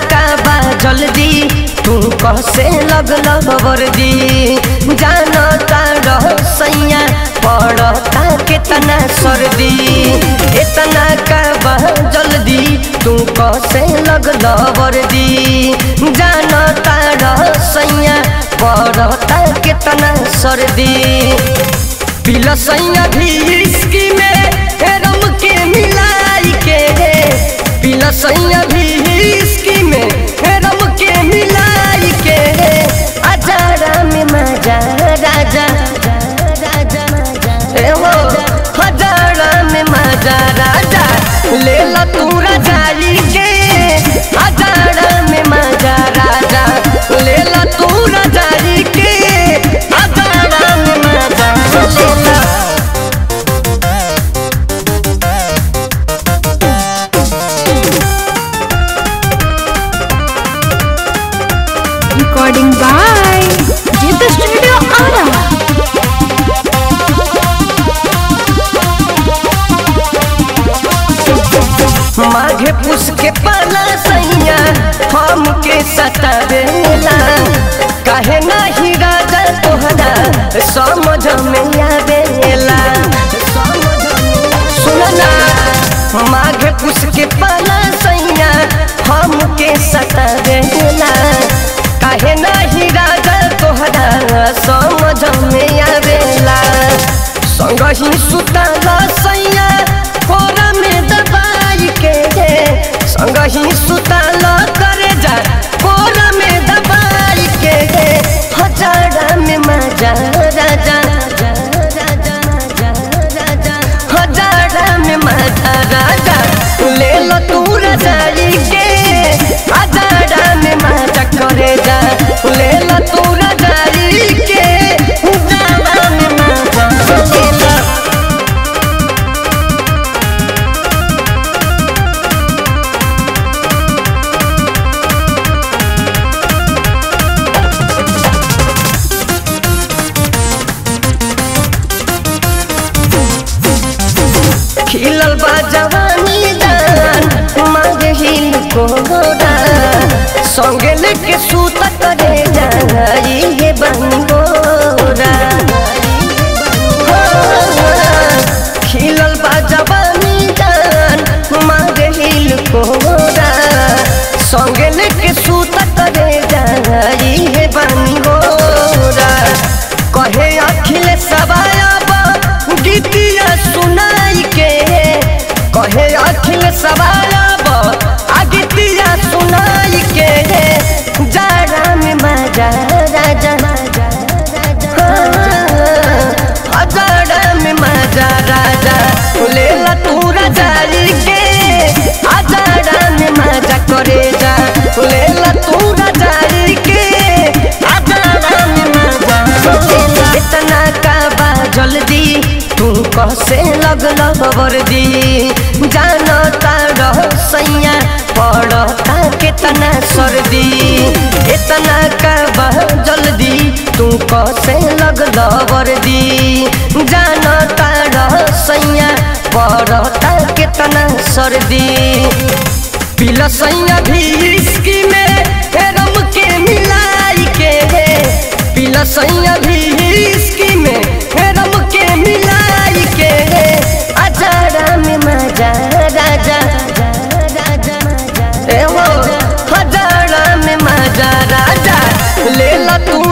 का बा जल्दी तू कसे लगल वर्दी जानता रह सैया पड़ता कितना सर्दी इतना का बा जल्दी तू कसे लगल वर्दी जानता रह सैया पड़ता कितना सर्दी पिला सैया भी इसकी में रम के मिलाई के पिला सैया भी इसकी में रम के मिलाई के अजारा में मजा राजा ए हो हजारा में मजा राजा ले ला तू रजाई के हजारा में मजा राजा ले ला तू रजाई के हजारा में मजा ले ला Recording by Jitha Studio Ara. माघे पुस के पाला सैया हमके सतावेला काहे नाही राजा तोहरा समझ में आवेला सुनना माघे पुस के पाला सैया हमके सतावेला काहे नाही राजा तोहरा समझ में आवेला संग ही सुतला सैया कोरा में दबाई के संग ही सुतला करे जा कोरा में दबाई के हजारा में मजा राजा हजारा में मजा राजा ले लो तू रजाई के हजारा में मजा करे जा ले लो तू रजाई के हजारा में मजा ले लो खिलल बा जवानी दान मांग हिल को गोरा संगे लेके सूत करे जाई ये बंगोरा खिलल बा जवानी दान मांग हिल को गोरा संगे लेके सूत करे जाई ये बंगोरा कहे अखिल सबाया गीतिया सुनाई के कहे अखिल सवालब आ गीतिया सुनाई के जाड़ा में मजा राजा हाँ, जाड़ा में मजा राजा ले ला तू रजाई के आ जाड़ा में मजा करे जा ले ला तू रजाई के आ जाड़ा में मजा इतना का बा जल्दी तू कसे लगल वर्दी जानता रह सैया पड़ता कितना सर्दी इतना का बा जल्दी तू कसे लगल वर्दी जानता रह सैया पड़ता कितना सर्दी पिला सैया भी इसकी में रम के मिलाई के पिला सैया भी इसकी में रम के मिलाई के अजारा में मजा राजा ए हो हजारा में मजा राजा ले ला तू